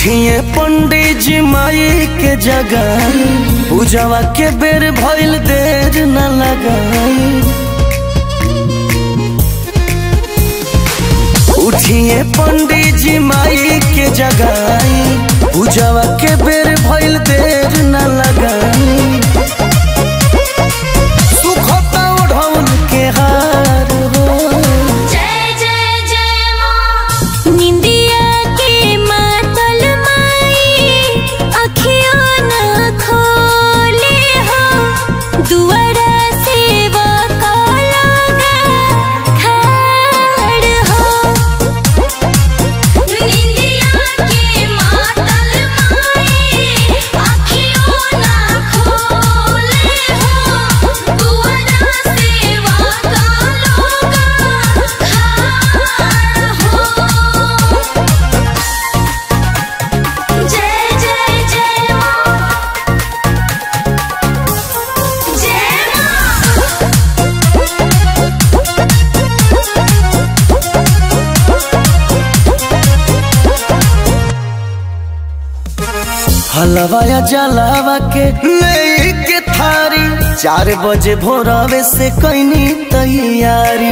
उठिए पंडित जी माई के जगह पूजवा के बेर भइल देर न लगाई उठिए पंडित जी माई के जगह पूजवा के बेर भइल देर न लगाई सुखता ओढ़ौन के हार हो जय जय जय माँ निंदिया के मातल माई अखियों न खोले हो दुआरा सेवा का लगा खड़ हो निंदिया के मातल माई अखियों न खोले हो दुआरा सेवा का लगा जय जय जय माँ जय माँ हलवाया जलावा के ले के थारी चार बजे भोरवे से कैनी तैयारी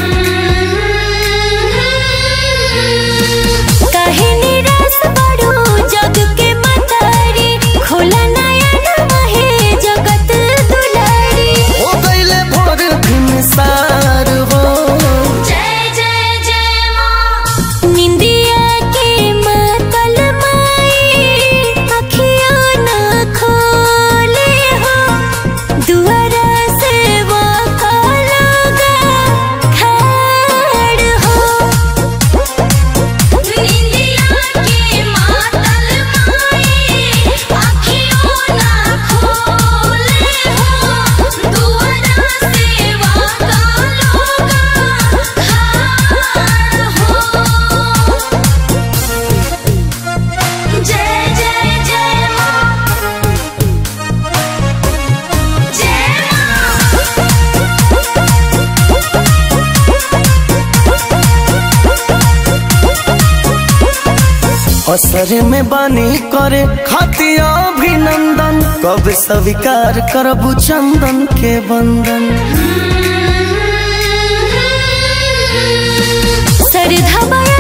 काहे निराश बड़ो जग के मतारी खोला नया नमहे जगत दुलारी हो गईले भोर भिनसार हो जय जय जय माँ निंदिया के मातल माई अखियों न खोले हो दुआरा सेवा का लगा खड़ हो निंदिया के मातल माई अखियों न खोले हो दुआरा सेवा का लगा खड़ हो जय जय जय माँ जय माँ असर में बानी करे खातिया अभिनंदन कब स्वीकार करबू चंदन के बंदन सरधा बया